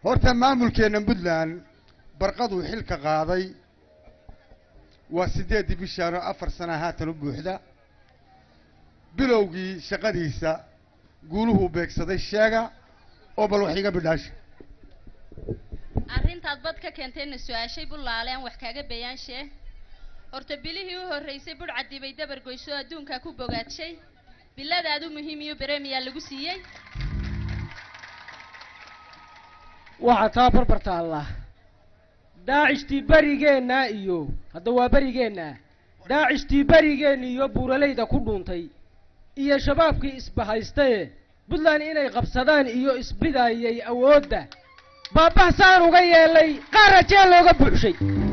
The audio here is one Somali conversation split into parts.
horta maamulkeenna puntland barqaduu xilka qaaday waa siddeeddii bishaano afar sana haatan u buuxda bilowgii shaqadiisa guuluhuu beegsaday sheega oo bal wax iga bidhaasha arrintaad bad ka keentayna su-aashay bullaale aan wax kaaga bayaanshe horta bilihii u horraysay budhcadii bay dabar goyso adduunkaa ku bogaadshay biladaadu muhiim iyo beremiyaa lagu siiyey waxaa taa barbar taalla daacishtii berigeenna iyo hadda waa berigeenna daacishtii berigeenna iyo buuralayda ku dhuuntay iyo shabaabkii isbahaystaye puntland inay qabsadaan iyo isbidayay awoodda baabahsaan uga yeelay qaara jeel looga buuxshay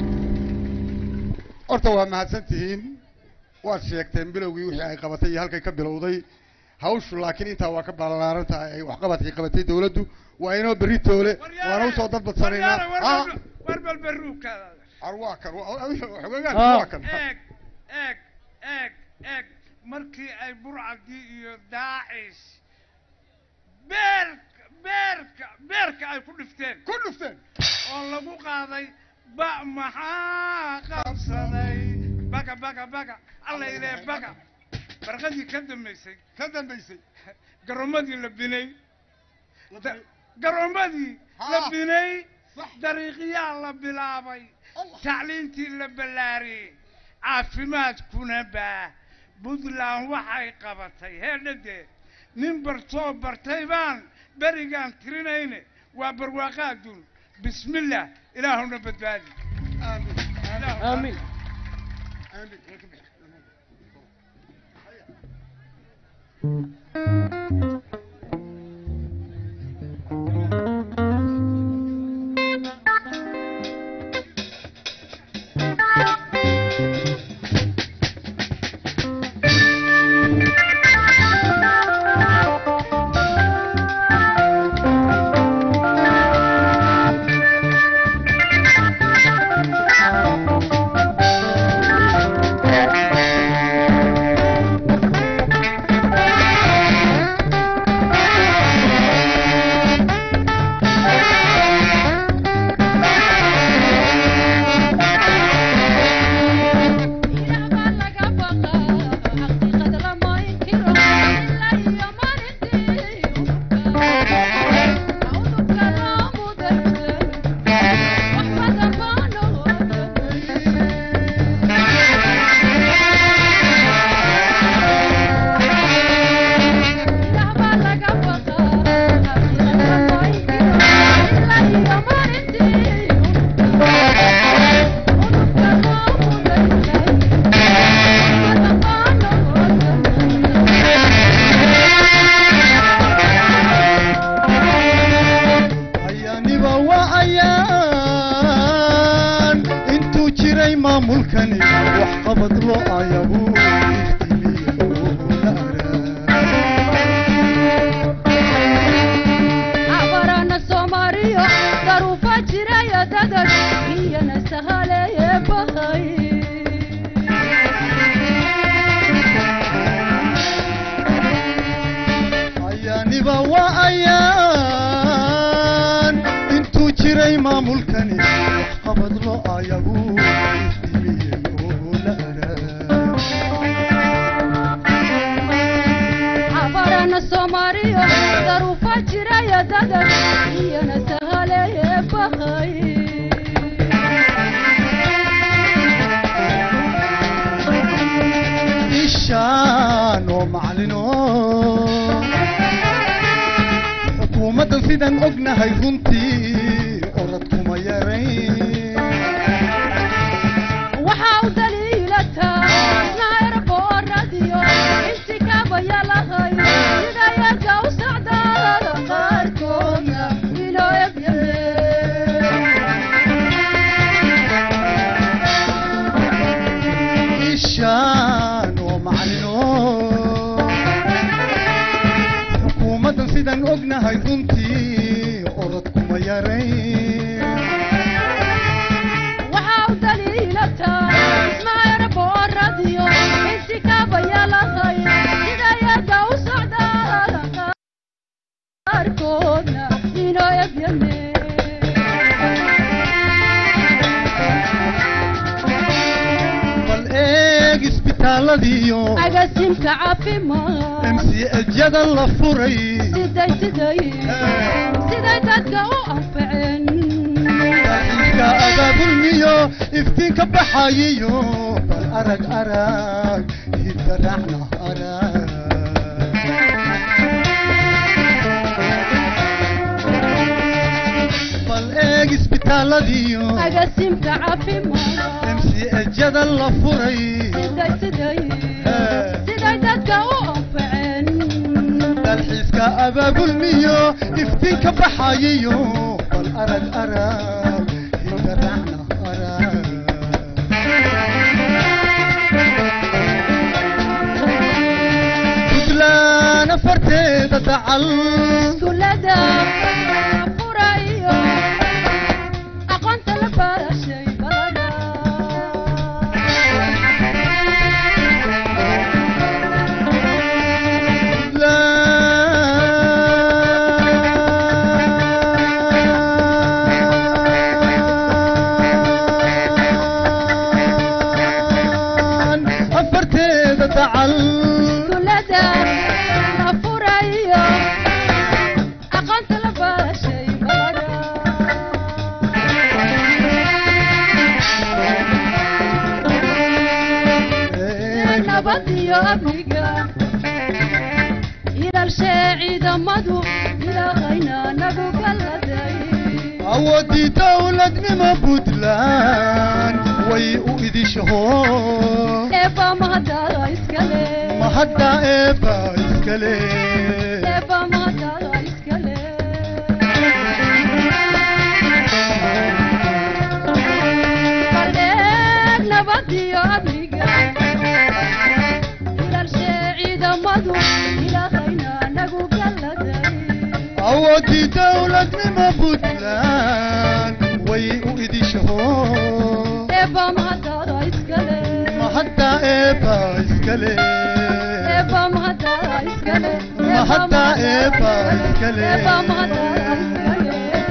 horta waa mahadsan tihiin waad sheegteen bilowgii wixii ay qabatay iyo halkay ka bilowday hawshu laakiin intaa waa ka ballaaran tahay ay waxqabadkii qabatay dawladdu waa inoo berri toole waana usoo dadbadsanaynaa Ah, war bal baruukaada ar waa kan waa- xogogaan Ah. waa kan eeg eeg eeg eeg markii ay burcadii iyo daacish beerka beerka beerka ay ku dhifteen ku dhufteen oo lagu qaaday ba maxaa qabsaday baga baga baga alla ilee baga barqadii ka dambaysay ka dambaysay garoomadii la binay Da- garoomadii la Ha. binay Sax. dariiqyaa la bilaabay tacliintii la ballaariyey caafimaadkuna baa puntland waxay qabatay heedhadee nin bartoo bartay baan berigaan tirinayne waa barwaaqa adduun bismillah ilaahuna badbaadi Ilaahuna- aamin ayaaniba waa ayaan intuu jiray maamulkani wax qabad loo ayabu abarana soomaaliyo daruufa jiraya dadad iyana sahaleeye bahay ayaaniba waa ayaan intuu jiray maamulkani wax qabad loo ayabu iftiimiyey oo la araa abarana soomaaliyo daruufa jiraya dadad iyana sahaleeye bahay ishaan oo macalino xukuumaddan sidaan ognahay runtii orad kuma yarayn waxaa u daliilataa isnaayar booradiyo inti kabaya lahay sida yarka u socdaada qaarkoodna inoo ishaan oo macalino xukuumaddan sidaan ognahay runtii orad kuma yarayn waxaa u daliilataa isnaayar booradiyo inti kabaya lahay sida yarka u socdaada qaarkoodna inoo ebyame isbitaaladiyo agasimka caafimaad mcjyada la furay siday siday siday dadka u anfaceen dalxiiska abaabulmiyo iftiinka baxayiyo bal arag arag hidda raacna arag bal eeg isbitaaladiyo agasimka caafimaad mcjyada la furay siday siday siday dadka u anfaceen dalxiiska abaabulmiyo iftiinka baxayiyo bal arag arag hidda raacna arag puntland afarteeda dacal iskuulada furayo aqoonta la barashay balada afarteeda dacal iskuulada la furayo aqoonta la barashay balada nabad iyo amniga ilaalshee ciidamadu ilaaqayna nagu galladay awoodii dowladnimo puntland way u idishaho eeba mahadada iskale mahadda eeba iskale eeba mahadada iskale baldheer nabad iyo amniga ilaalshee ciidamadu ilaaqayna nagu galladay awoodii dowladnimo puntland way u idishaho eeba mahadada iskale mahadda eeba iskale eeba mahadada iskale Mahadda eeba iskale. eeba mahadada iskale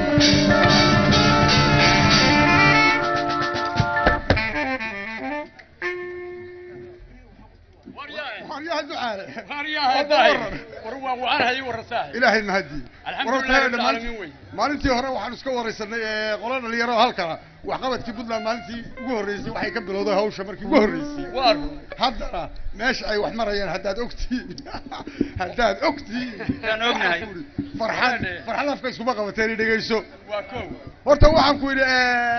waryaha ducaale ilaahay mahadii Alxamdulillahi rabbil caalamiin wey. maalintii hore waxaan iska waraysanay ee qola dhalinyaro halkana waxqabadkii puntland maalintii ugu horreysay waxay ka bilowday hawsha markii ugu horreysay haddana meesha ay wax marayaan haddaad ogtihiin haddaad ogtihiin Waan ognahay. farxad farxad afka iskuma qabateen i dhegeyso waa kow horta waxaan ku yidhi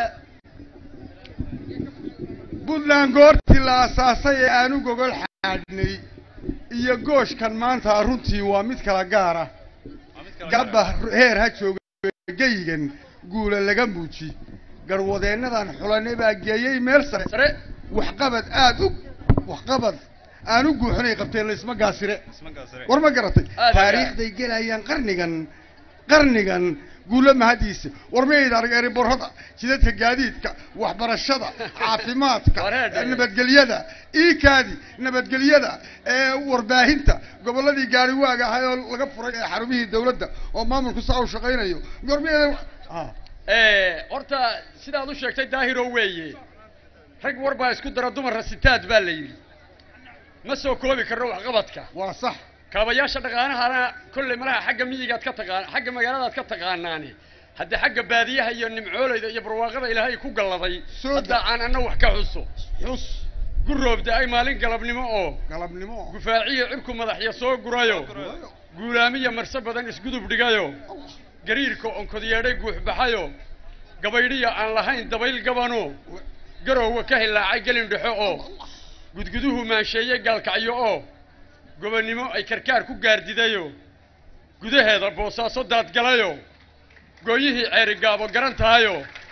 puntland goortii la asaasay ee aanu gogol xaadhnay iyo gooshkan maanta runtii waa mid kala gaara gabba heer ha jooga geyigan guula laga muuji garwadeennadan xulanay baa geeyey meel sare sare waxqabad aad u waxqabad aan u guuxinay qabteen laysma gaasire war ma garatay Aad iyo taariikhday gelayaan qarnigan qarnigan guulo mahadiisa war mayd arag eriborada jidadka gaadiidka waxbarashada caafimaadka Wareer. nabadgelyada iikaadi nabadgelyada ee warbaahinta gobolladii gaariwaaga ahay oo laga furay ee xarumihii dawladda oo maamulku saa u shaqaynayo war mayd ah horta sidaad u sheegtay daahiro weeye rag war baa isku dara dumar rasitaad baa la yidhi ma soo koobi karno waxqabadka waa sax kaabayaasha dhaqaanahana kolley malaha xagga miyigaad ka taqaan xagga magaaladaad ka taqaanaane hadda xagga baadiyaha iyo nimcooleyda iyo barwaaqada ilaahay ku galladay Soo hadda da- aan anna wax ka xuso xus guroobda ay maalin galabnimo oo galabnimo gufaaciyo cirku madaxya soo gurayo guulaamiya marse badan isgudub dhigayo gariirka onkodyeedhay guux baxayo gabaydhiya aan lahayn dabayl gabano garowga ka hilaacay gelin dhexo oo gudguduhu maansheeye gaalkacyo oo gobonnimo ay karkaar ku gaardidayo gudaheeda boosaaso daadgalayo gooyihii ceerigaabo garan tahayo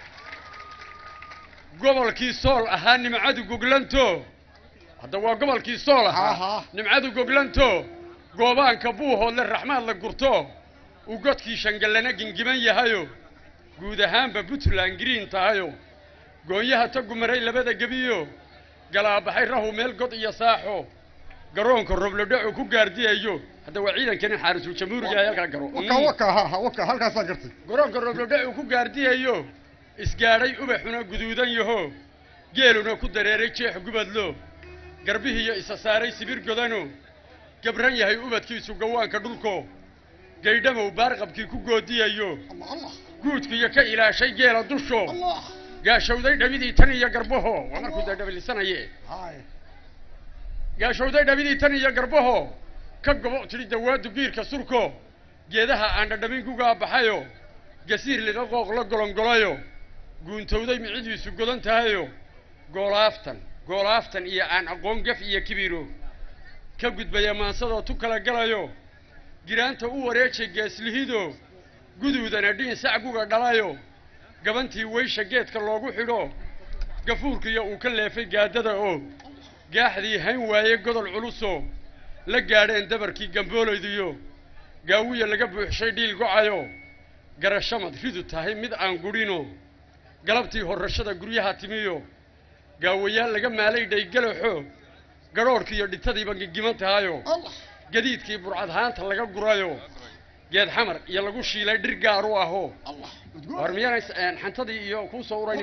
gobolkii sool ahaa nimcadu goglanto hadda waa gobolkii sool ahaa Aha. nimcadu goglanto goobaanka buuhoodle raxmaad la gurto uu godkii shangallana gingiban yahayo guud ahaanba puntland green tahayo goonyaha tagu maray labada gebiyo galaabaxay rahu meel god iyo saaxo garoonka roblodhaco ku gaardiyayo hadda waa ciidankani xaarisul jamhuuriga ee halkaa garo waka waka ha ha waka halkaasaa gartay garoonka roblodhaco ku gaardiyayo isgaadhay ubaxuna guduudan yaho geeluna ku dareeray jeex gubadlo garbihiiyo isa saaray sibir godano gabran yahay ubadkiisu gawaanka dhulko gaydhamow baarqabkii ku goodiyayo guudkiiyo ka ilaashay geela dusho gaashowday dhabidii tan iyo garbaho waa markuu dee dhabilisanaye gaashowday dhabidii tan iyo garbaho ka gobo tidhi dawaadu giirka surko geedaha aan dhadhamin gugaa baxayo gasiir liqa qooq la golongolayo guuntowday micidiisu godan tahayo goolaaftan goolaaftan iyo aan aqoon gaf iyo kibiro ka gudbaya maansadoo tu kala galayo giraanta u wareejay geeslihido guduudana dhiin sacguga dhalayo gabantii weysha geedka loogu xidho gafuurkiyo uu ka leefay gaadada oo gaaxdii hayn waaye godol culuso la gaadheen dabarkii gambooleydiyo gaawiya laga buuxshay dhiil gocayo garashamad ridu tahay mid aan gudhino galabtii horrashada guryaha timiyo gaawayaal laga maalay dhaygalaxo gadhoodhkiiyo dhitadiiba gigiman tahayo gadiidkii burcadhaanta laga gurayo geed xamar iyo lagu shiilay dhir gaar u aho war miyaanay xantadii iyo kuu soo urayn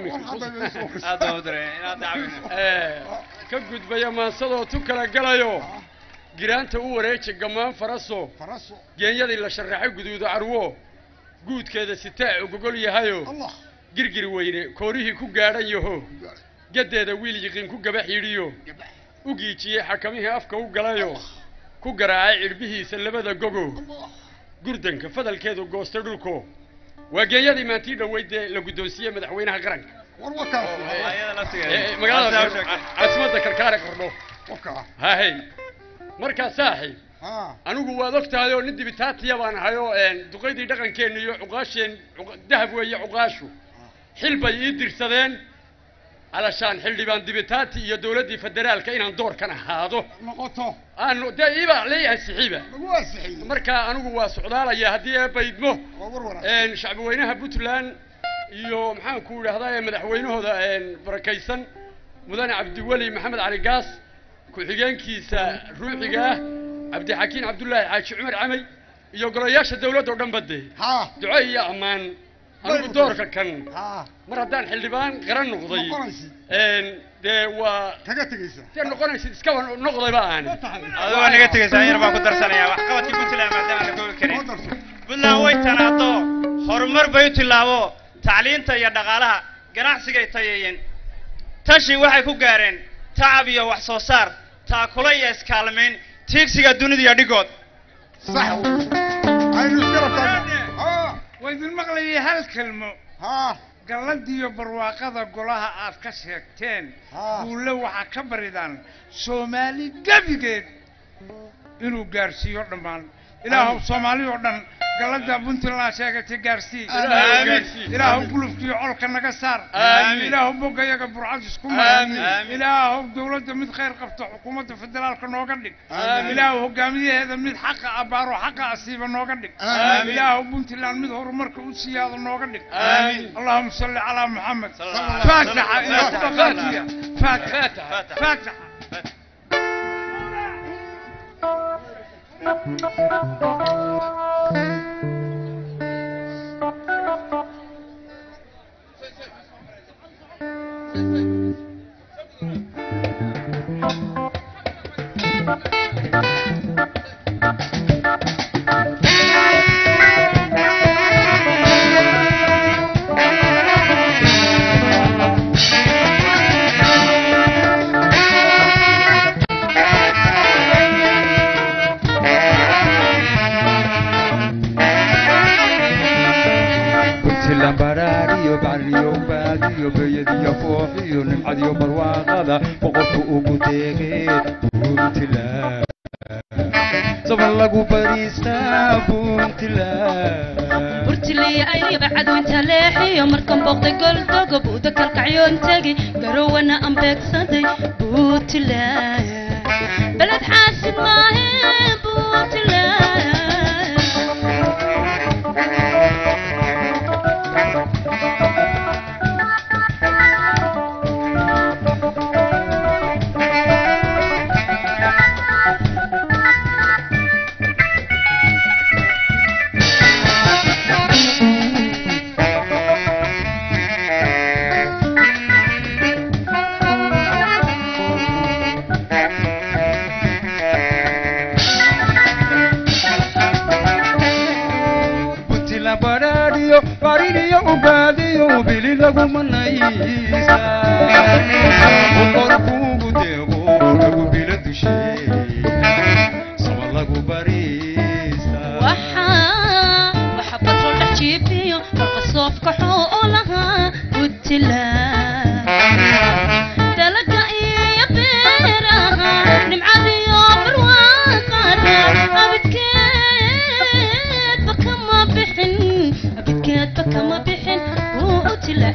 ka gudbaya maansadoo tu kala galayo giraanta u wareeja gammaan faraso geenyadii la sharaxay guduudo carwo guudkeeda sitaa ogogol yahayo girgir weyne koorihii ku gaadhan yaho gaddeeda wiil yiqiin ku gabax yidhiyo u giijiyey xakamihii afka u galayo ku garaacay cidhbihiisa labada gogo gurdanka fadalkeedu goostay dhulko waa geenyadii maantii dhoweyd dee la guddoonsiiyey madaxweynaha qaranka magaalada caasimadda karkaare qordho hahey markaa saaxib anigu waad og tahay oo nin dibitaatiya baan ahay oo duqaydii dhaqankeenna iyo cuqaasheen dahab weeye cuqaashu xil bay ii dirsadeen alashaan xildhibaan dibitaati iyo dowladdii federaalka inaan doorkan ahaado noqoto aanu dee iibaa lay ansixiba lagu ansixiyey markaa anigu waa socdaalaya haddii ee baydmo waa war wanaagsan shacbi weynaha puntland iyo maxaan ku idhahdaa madaxweynahooda barakaysan mudane cabdiweli maxamed cali gaas ku-xigeenkiisa ruuxiga ah cabdixakiin cabdullaahi xaaji cumar camey iyo golayaasha dawladda o dhan bade ha duco iyo ammaan anigu doorka kan ha mar haddaan xildhibaan qaran noqday noqonaysid dee waa kaga tegaysa dee noqonaysid iskaba noqdayba aan adigoo naga tegaysaa yar baan ku darsanayaa waxqabadkii puntland maadaama la koobi karin Soo darso. puntland way tanaado horumar bay u tillaabo tacliinta iyo dhaqaalaha ganacsigay tayeeyeen tashi waxay ku gaareen tacab iyo wax soo saar taakula iyo iskaalmayn tiigsiga dunida iyo dhigood sax aynu isgarab taagno ha waa idin maqlayay hal kelmo ha galladiyo barwaaqada golaha aad ka sheegteen Ha. guulle waxaa ka baridaan soomaali gebigeed inuu gaarsiiyo dhammaan ilaahow soomaali oo dhan gallada puntland sheegatay gaarsii Ilaahow gaarsii. ilaahow gulufkiyo colka naga saar Aamin. ilaahow bogayaga burcad isku Aamin. mar ilaahow dowladda mid khayr qabta xukuumadda federaalka nooga dhig Aamin. ilaahow hogaamiyaheeda mid xaqa abaaro xaqa asiiba nooga dhig Aamin. ilaahow puntland mid horumarka u siyaado nooga dhig Aamin. اللهم صل على محمد صلى الله عليه فاتحة وسلم. يا فاتحة فاتحة فاتحة. فاتحة puntland baraariyo bacriyo baadiyo beeyadiyo fooxiyo nimcadiyo barwaaqada boqorku ugu deeqee puntland saban lagu bariistaa puntland burjiliya ayba cadwinta leexiyo markan booqday goldogo buuda kalkacyoon tegi garowana aan beegsaday buutland beled xaasid maahe buutland badhaadhiyo bariniyo ubaadiyo bili lagu manaysa boqorkuugu deeqo lagu bila dushee sama lagu bariisa waxaa waxa batrol dhex jiibiyo marka soofka xoolaha gutila dalaga iyo beeraha nimcadiyo barwaaqada abidkeedba kama bixin abidkeedba kama bixin wuu u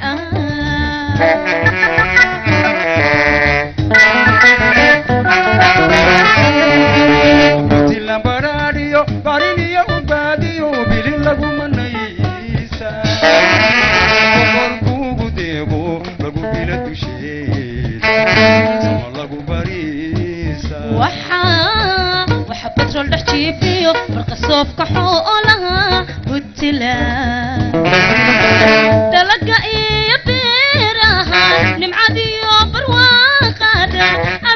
tilaa tilan badhaadhiyo bariniyo ubaadiyo bili lagu manaysa boqorkuugu deeqo lagu bila dusheeda sama lagu bariisa waxaa waxa batrol dhex jiifiyo marka soofka xoolaha gutila dalaga iyo beeraha nimcadiyo barwaaqada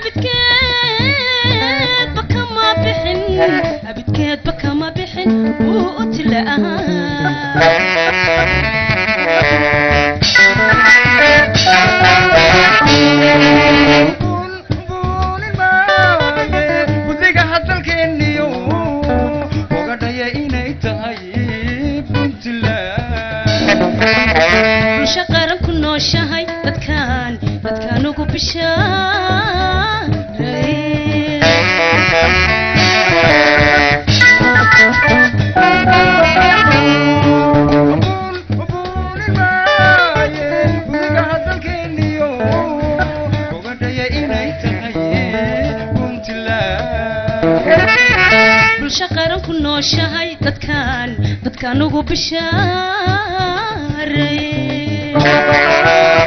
abidkeedba kama bixin abidkeedba kama bixin wuu u gudiga hadalkeeniyo ogadhaya inay tahay puntland bulsho qaran ku nooshahay dadkaan dadkaan ugu gudiga hadalkeeniyo ogadhaya inay tahay puntland bulsho qaran ku nooshahay dadkaan dadkaan ugu bishaaray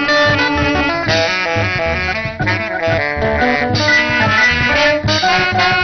Thank you.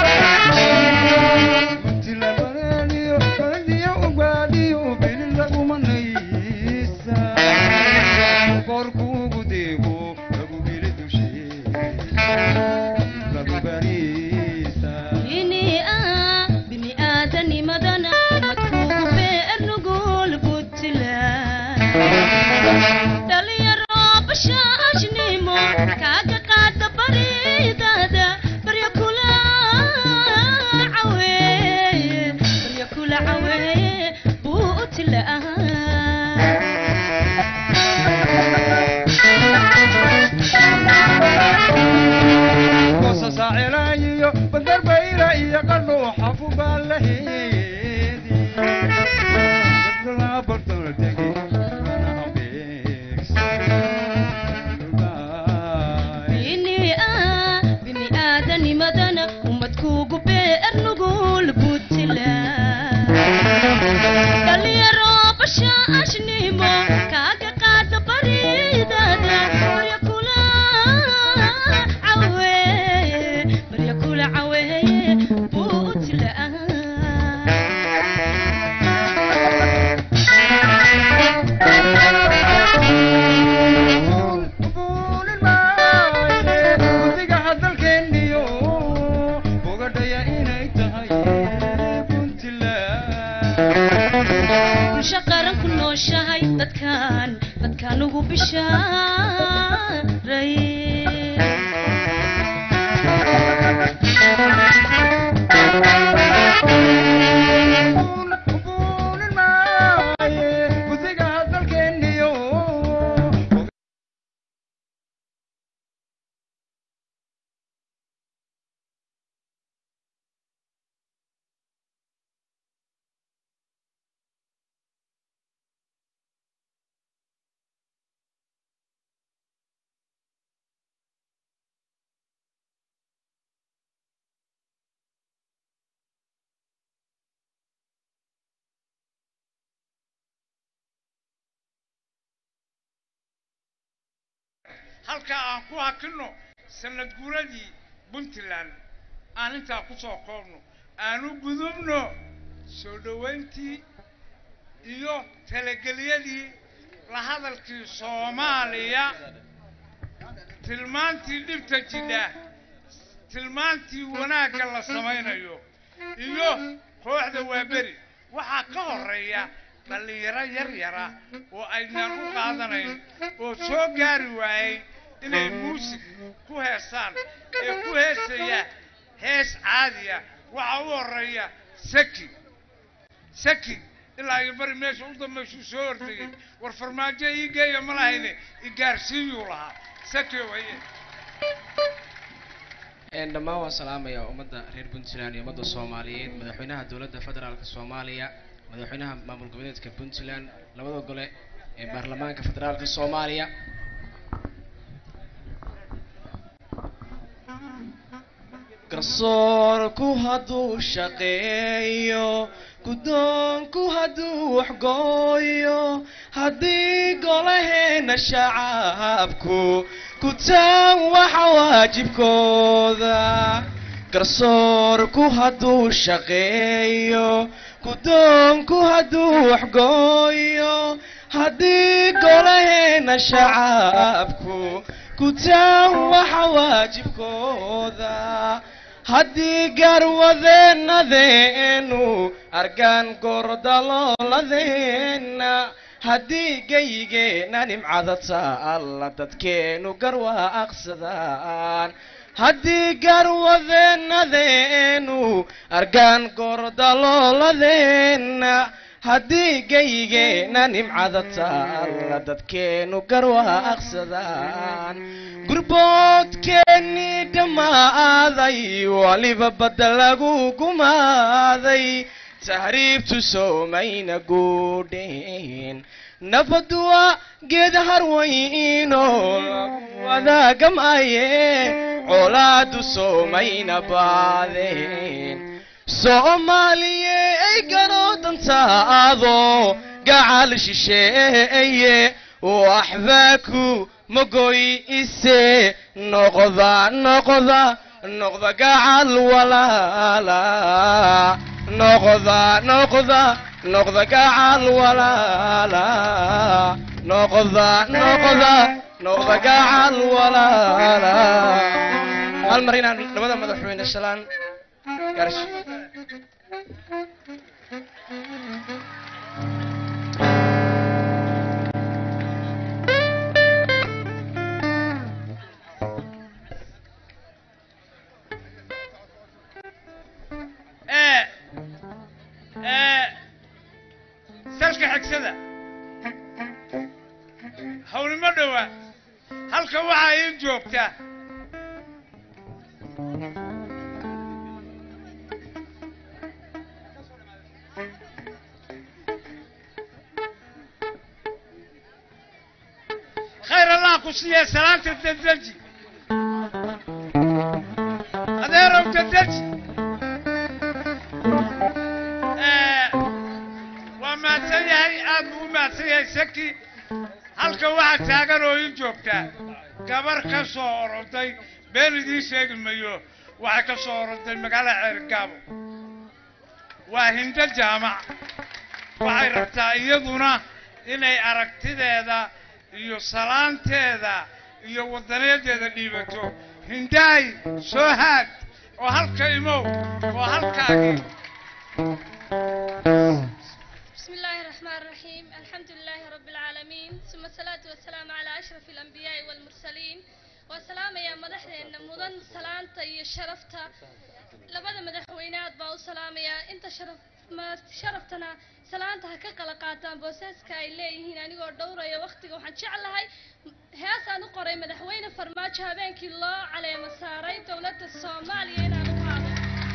halkaa aan ku hakinno sanad guuradii puntland aan intaa ku soo koobno aan u gudubno soo dhoweyntii iyo talagelyadii la hadalkii soomaaliya tilmaantii dhibta jidha tilmaantii wanaagga la samaynayo iyo kooxda waaberi waxaa ka horeeya dhallinyaro yar yara oo aynaan u qaadanayn oo soo gaari waayey inay muusig ku heesaan ee ku heesaya hees caadiya waxaa u horeeya saki saki ilaa iyo bari meesha u dambaysuu soo ordayay war farmaajo ii geeya ma lahayne igaarsiiyuu lahaa saki waye dhammaan waan salaamayaa ummadda reer puntland iyo ummadda soomaaliyeed madaxweynaha dowladda federaalka soomaaliya madaxweynaha maamul goboleedka puntland labada gole ee baarlamaanka federaalka soomaaliya garsoorku hadduu shaqeeyo guddoonku hadduu waxgooyo haddii golaheena shacabku gutaan waxa waajibkooda garsoorku hadduu shaqeeyo guddoonku hadduu waxgooyo haddii golaheena shacabku gutaan waxa waajibkooda haddii garwadeenadeenu argaan gordalooladeena haddii geygeena nimcada taalla dadkeenu garwaaqsadaan haddii garwadeenadeenu argaan gordalooladeena haddii geygeena nimcada taalla dadkeenu garwaaqsadaan gurboodkeennii dhammaaday waliba badda lagu gumaaday tahriibtu soomayna guudheen nabadwa geed harwayno wadaagamaye colaadu soomayna baadeen soomaaliye ay garoodantaado gacal shisheeye waxbaaku magoy ise noqda noqda noqda gacal walaala noqda noqda noqda gacal walaala noqda noqda noqda gacal walaala hal mar inaan labada madaxweyne shalaan gaarsi ee ee salka xigsada hawlimo dhowa halka waxaa ii joogta khayr allah ku siiya salaanta dedeji adeerow dedeji waa mahadsan yahay aad buu u mahadsan yahay saki halka waxaa taagan oo ii joogtaa gabar ka soo oroday been idiin sheegi mayo waxay ka soo oroday magaalada ceergaabo waa hindo jaamac waxay rabtaa iyaduna inay aragtideeda iyo salaanteeda iyo wadaneedeeda dhiibato hindaay soo haad oo halka imow oo halkaagii بسم الله الرحمن الرحيم الحمد لله رب العالمين ثم الصلاة والسلام على أشرف الأنبياء والمرسلين وسلام يا مدحنا مدن سلامتا يا شرفتا لبدا مدحوينات باو سلام يا انت شرف ما شرفتنا سلامتا هكا قلا قاتان بوساسكا ay leeyihiin anigoo dhowraya waqtiga waxaan jeclahay heesaan u qoray madaxweyne farmaajo habeenkii loo caleemo saaray dowladda soomaaliya inaan u qaado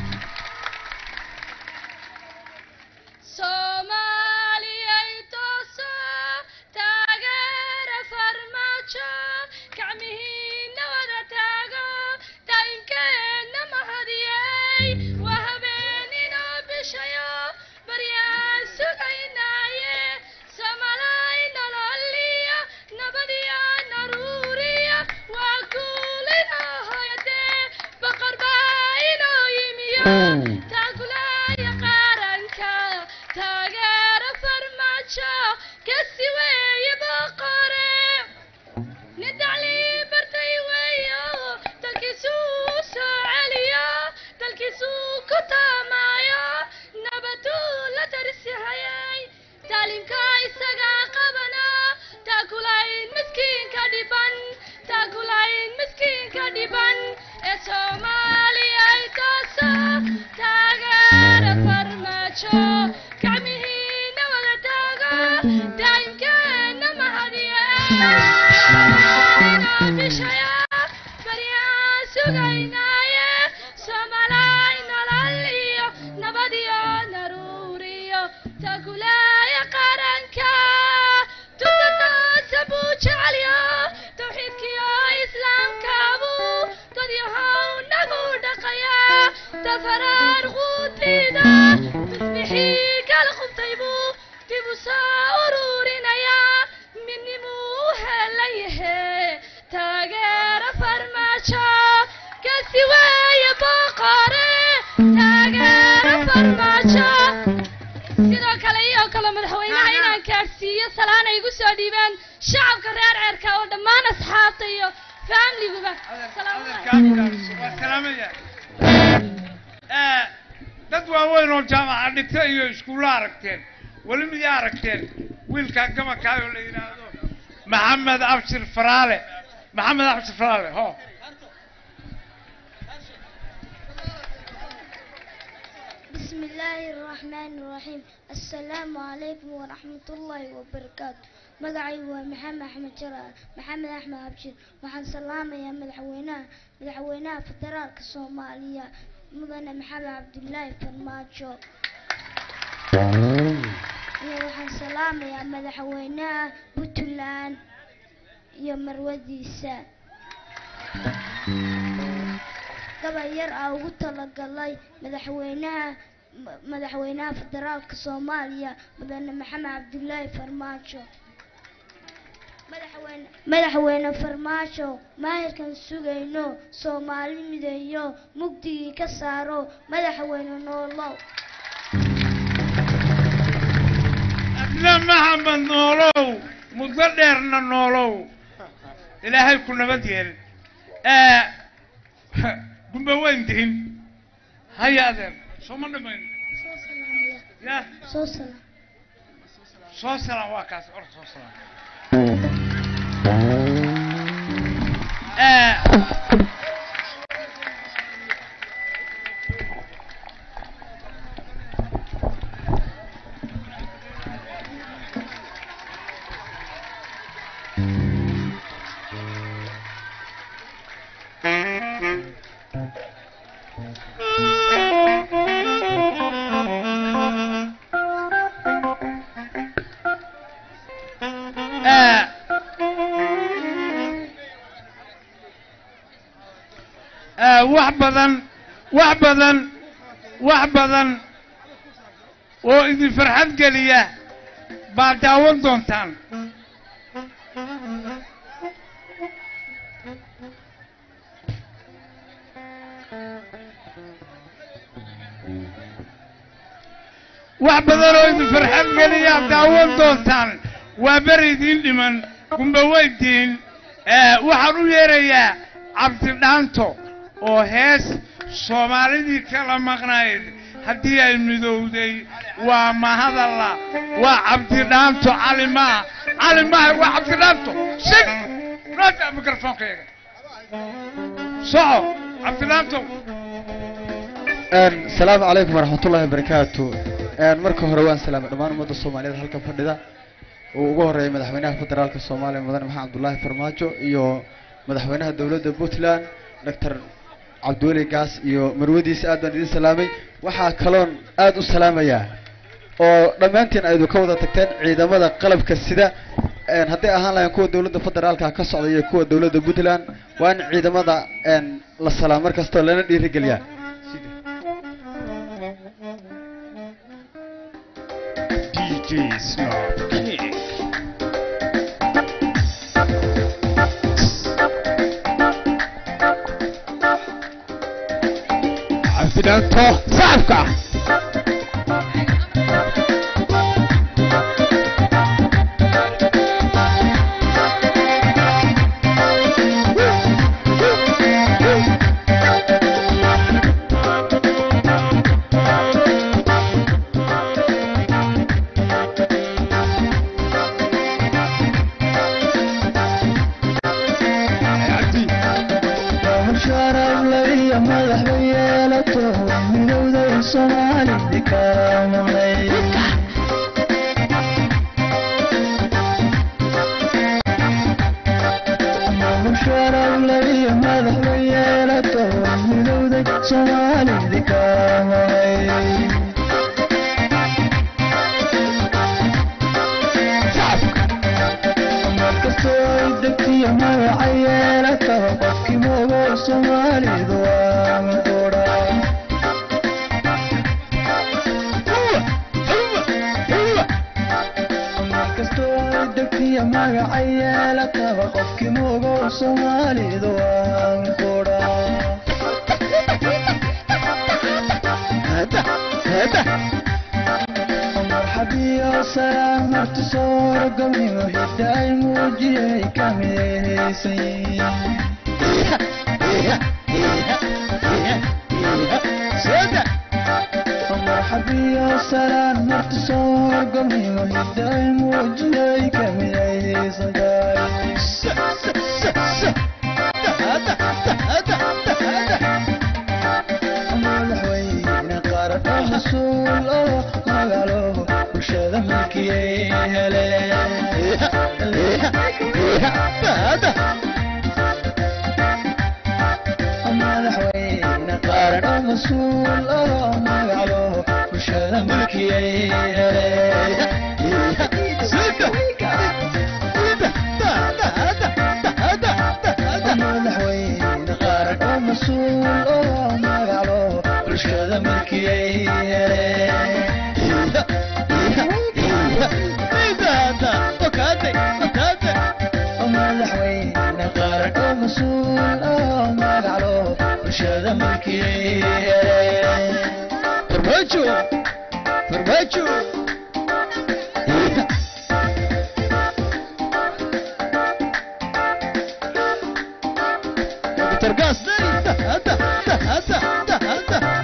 soomaaliyay tooso taageera farmaajo gacmihiina wada taago daa'inkeenna mahadiyey waa habeeninoo bishayo baryaan sugaynaaye samalay nololiya nabadiya naruuriya soomaaliya ay tooso taageera farmaajo gacmihiina wada taago daa'imkeena mahadiya bishaya baryaan sugaynaaye soomalaay nolol iyo nabad iyo naruuriyo tagulaaya qaranka tutataasa buu jecelyo tawxiidkiyo islaamkaabu dad yahow nagu dhaqaya dafaraar quutida tusbixii kala qubtay buu dib u soo ururinaya midnimuu u helan yahe taageera farmaajo kasi weeye boqore taageera farmaajo sidoo kale iyo kale madaxweynaha inaan gaadhsiiyo salaan ay igu soo dhiibaan shacabka reer ceerka oo dhammaan asxaabta iyo faamiliguba waa salaamaya Eh, dad waaweyn oo jaamaca dhigta iyo iskuulla aragteen weli miyaa aragteen wiilkaa gabankaayoo la yidhaahdo maxamed abshir faraale maxamed abshir faraale ho بسم الله الرحمن الرحيم السلام عليكم ورحمة الله وبركاته مقعي ومحمد أحمد جرار محمد أحمد أبشر وحن سلامة يا مدحويناه مدحويناه فدرالك الصومالية مدن محمد عبد الله فرماجو يا وحن سلامة يا مدحويناه بوتلان يا مروديسا gabal yar aa ugu talagalay madaxweynaha ma- madaxweynaha federaalka soomaaliya mudane maxamed cabdulaahi farmaajo madaxweyne madaxweyne farmaajo maahirkan sugayno soomaali mideeyo mugdigii ka saaro madaxweyne noolow adna maxamed noolow muddo dheerna noolow ilaahay ku nabad yeel Eh, gumba weyn dihin haya adeer sooma dhamayn ya soo salaam soo salaan waa kaas or soo salaan Eh, eh, eh, wax badan wax badan wax badan oo idin farxad geliya baad daawan doontaan wax badan oo idin farxad geliya aad daawan doontaan waa beri idiin dhiman gumba weydiin waxaan u yeerayaa cabdidhaanto oo hees soomaalidii kala maqnayd haddii ay midowday waa mahadalla waa cabdidhaanto cali maa cali maaha waa cabdidhaanto shig noota mikrofonkayga soco cabdidhaanto asalaamu calaykum waraxmatullaahi wabarakaatu marka hore waan salaamay dhammaan ummadda soomaaliyeed halkan fadhida uu ugu horeeyay madaxweynaha federaalka soomaaliya mudane maxamed cabdullaahi farmaajo iyo madaxweynaha dowladda puntland doctor cabdiweli gaas iyo marwadiisa aad baan idin salaamay waxaa kaloon aad u salaamayaa oo dhammaantiin aydu ka wada tagteen ciidamada qalabka sida hadday ahaan lahayn kuwa dowladda federaalka ka socda iyo kuwa dowladda puntland waa in ciidamada la salaam mar kastoo lana dhiirigeliyaa DJ Snob King. Cabdidhaanto sacabka sharafle iyo madaxba yeelato midowday soomaalidi karaamay sharafle iyo madaxba yeelato midowday soomaalidi karaamay markastoo ay degtiyo magaca yeelataba qofkii moogo soomaalidu waa maqura markastoo ay degtiyo magaca yeelataba qofkii moogo soomaalidu waa maqura marxabiyo salaam marti sooro gobnimo hidda ay muujiyay ka midaysan marxabiyo salaam marti sooro gobnimo hidda ay muujiyay ka midaysan madaxweyne qaran oo mas-uul oo magaalo bulshada milkiyay heleen madaxweyne qaran oo mas-uul oo magaalo bulshada milkiyay heleen madaxweyne qaran oo mas-uul oo magaalo bulshada milkiyay heleen madaxweyne qaran oo mas-uul oo magaclo bulshada milkiyay farmaajo farmaajo Dr. Gasney, da, da, da, da, da, da.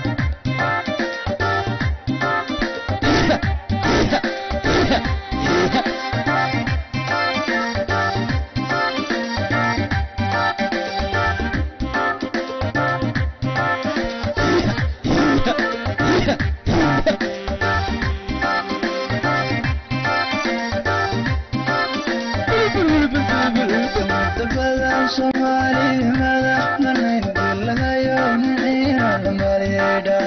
Dabadan Soomaali madax banayn dilagayo niciina dhamaryeedha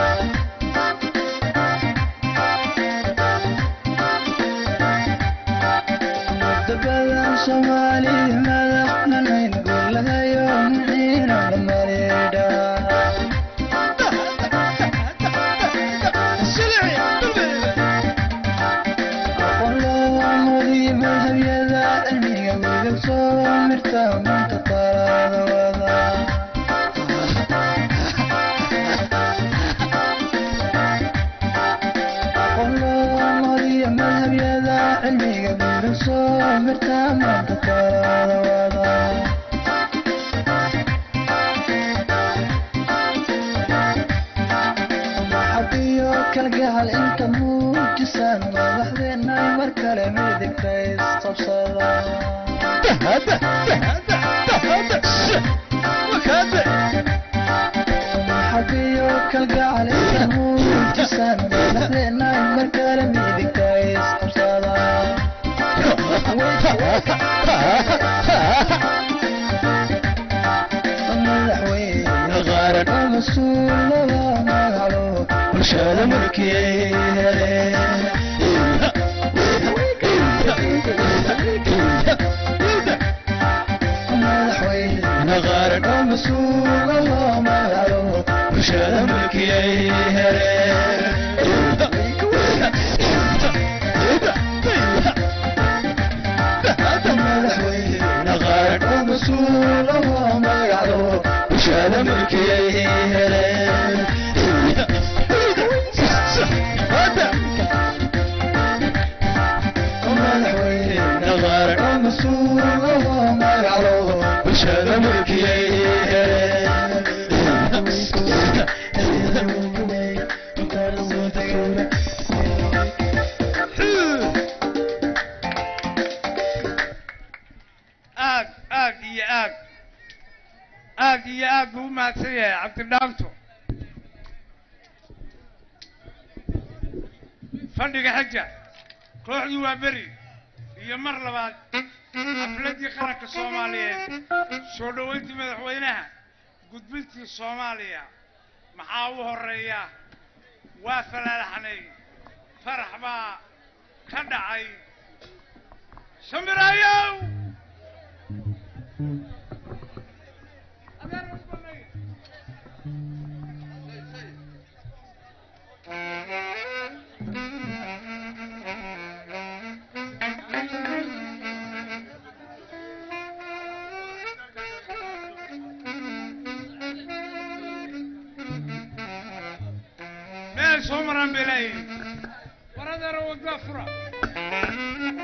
Dabadan Soomaali madax banayn dilagayo niciina dhamaryeedha aqoonlowaamodii madhabyada cilmiga wiilal soo mirta maanta talaada wada aqoonlowaamodii madhabyada cilmiga wiilal soo mirta maanta talaada wada maxabiyo kalgacal inta muujisaan madaxdeena ay mar kale midigta isqabsada maxabiyo kalgacal inta muujisaan madaxdeena ay mar kale midigta isqabsada madaxweyne qaran oo mas-uul loo magaclo bulshada mulkiyay madaxweyne qaran oo mas-uul loo magaclo bulshada mulkiyay madaxweyne qaran oo mas-uul loo magaclo bulshada mulkiyay heleen madaxweyne qaran oo mas-uul loo magaclo bulshada mulkiyay aad aad iyo aad aad iyo aad buu u mahadsan yahay cabdidhaanto fadhiga xaja kooxdii waa beri iyo mar labaad xafladdii qaranka soomaaliyeed soo dhoweyntii madaxweynaha gudbintii soomaaliya maxaa u horeeya waa falaalaxnay farax baa ka dhacay shamirayow meel soo maraan bay leeyihin waradara waddaa fura